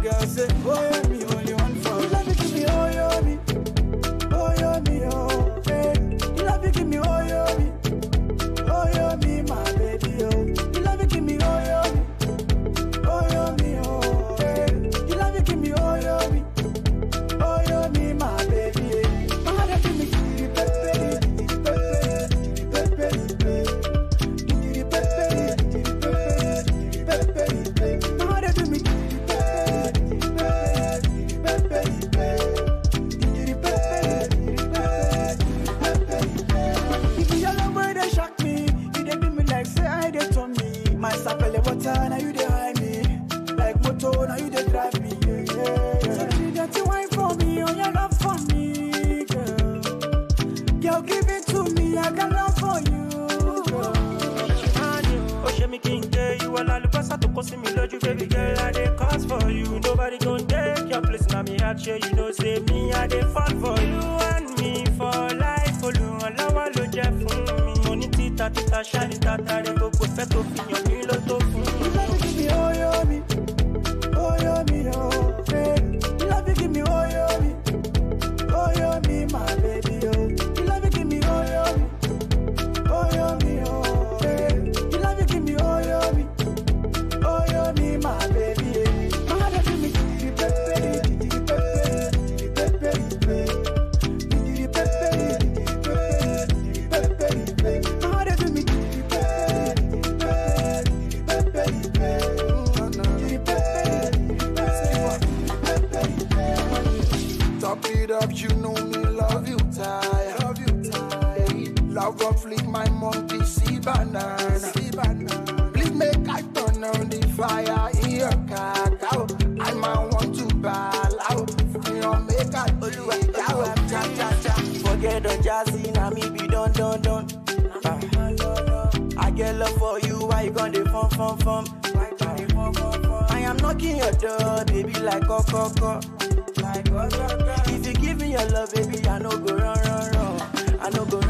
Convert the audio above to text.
girl say, oh yeah, me only one for you. Love you give me, oh yeah, me, oh yeah, me, oh. Hey, you love you give me, oh yeah, me, oh yeah, me, my baby, oh. You love you give me, oh yeah, me, oh yeah, me, oh. Hey, you love you give me, oh yeah, me, oh yeah, me, my baby. eh. My heart give me, give me, pepe, give me, pepe, give me, pepe, give me, now you dey hide me like motor now you dey drive me yeah, yeah, yeah. so you dirty wine for me oh yeah love for me girl girl give it to me I got love for you girl. ó ṣe mí kí n dé ìwọ lálùbọ́sà tó kó sí mi lójú baby girl i dey cause for you nobody gon take your place na me heart shey you know say me i dey fall for you and me for life olùrànlọ́wọ́ ló jẹ́ fún mi mo ní títa títa ṣáàlì tàtàrí gbogbo fẹ́ tó fi yàn mí ló tó fún mi. You love you give me oh yo me, oh yo me oh. Hey, you love you give me oh yo me, oh yo me my baby oh. You love you give me oh yo me, oh yo me oh. Hey, you love you give me oh yo me, oh yo me my baby. eh. My heart give me di pepe, di pepe, di pepe, di pepe, di pepe, di pepe. My heart give me di pepe, di pepe, di pepe. Top it up, you know me, love you tight. Love you tight. Love on fleek, my monkey see banana. See banana. Please make I turn on the fire in your cacao. I might want to ball out. You know, make I Oluwa, Jawa, cha cha cha. Forget the jazzy, now me be done done done. Ah. I get love for you, why you gonna fun fun fun? I am knocking your door, baby, like coco Like If you give me your love, baby, I no go run run run. I no go